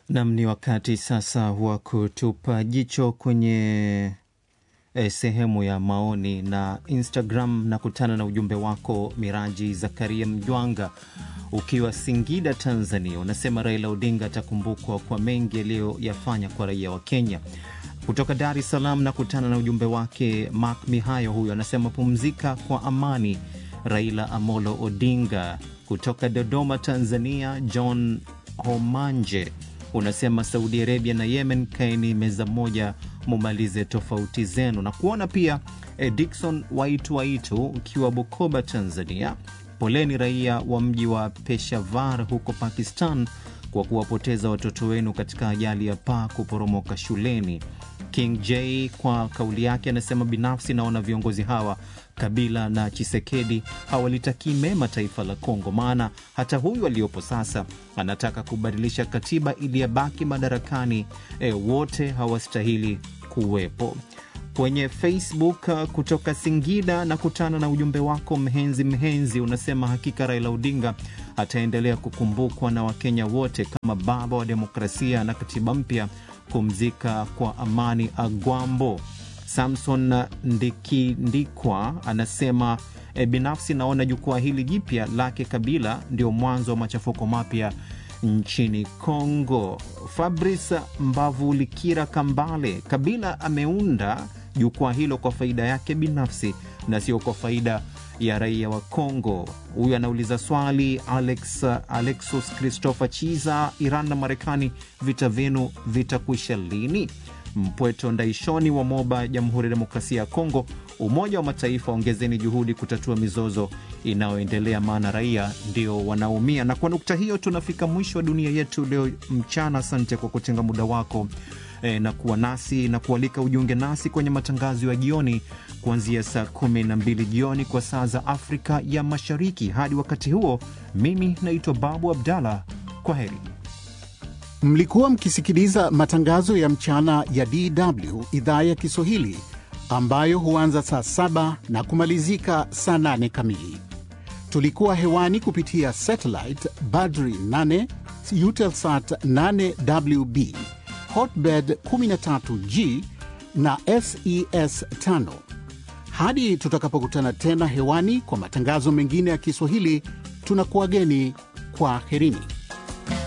Nam, ni wakati sasa wa kutupa jicho kwenye eh, sehemu ya maoni na Instagram. Nakutana na ujumbe wako Miraji Zakaria Mjwanga ukiwa Singida, Tanzania. Unasema Raila Odinga atakumbukwa kwa mengi aliyoyafanya kwa raia wa Kenya. Kutoka Dar es Salaam nakutana na ujumbe wake Mark Mihayo, huyo anasema pumzika kwa amani Raila Amolo Odinga. Kutoka Dodoma, Tanzania, John Homanje unasema Saudi Arabia na Yemen, kaeni meza moja mumalize tofauti zenu. Na kuona pia eh, Dikson Waitu Waitu ukiwa Bukoba, Tanzania, poleni raia wa mji wa Peshawar huko Pakistan kwa kuwapoteza watoto wenu katika ajali ya paa kuporomoka shuleni. King J kwa kauli yake anasema binafsi naona viongozi hawa Kabila na Chisekedi hawalitakii mema taifa la Kongo, maana hata huyu aliyopo sasa anataka kubadilisha katiba ili yabaki madarakani. E, wote hawastahili kuwepo. Kwenye Facebook uh, kutoka Singida na kutana na ujumbe wako Mhenzi Mhenzi, unasema hakika Raila Odinga ataendelea kukumbukwa na Wakenya wote kama baba wa demokrasia na katiba mpya. Kumzika kwa amani Agwambo. Samson Ndikindikwa anasema e, binafsi naona jukwaa hili jipya lake Kabila ndio mwanzo wa machafuko mapya nchini Kongo. Fabrice Mbavulikira Kambale, Kabila ameunda jukwaa hilo kwa faida yake binafsi na sio kwa faida ya raia wa Kongo. Huyu anauliza swali Alex, Alexus Christopher Chiza, Iran na Marekani, vita vyenu vitakwisha lini? Mpweto Ndaishoni wa Moba, Jamhuri ya Demokrasia ya Kongo, Umoja wa Mataifa, ongezeni juhudi kutatua mizozo inayoendelea, maana raia ndio wanaumia. Na kwa nukta hiyo tunafika mwisho wa dunia yetu leo mchana. Asante kwa kutenga muda wako e, na kuwa nasi na kualika ujiunge nasi kwenye matangazo ya jioni kuanzia saa kumi na mbili jioni kwa saa za Afrika ya Mashariki. Hadi wakati huo, mimi naitwa Babu Abdallah. Kwa heri. Mlikuwa mkisikiliza matangazo ya mchana ya DW idhaa ya Kiswahili ambayo huanza saa saba na kumalizika saa nane kamili. Tulikuwa hewani kupitia satellite Badri 8 Eutelsat 8WB Hotbird 13G na SES 5. Hadi tutakapokutana tena hewani kwa matangazo mengine ya Kiswahili, tunakuwageni kwa herini.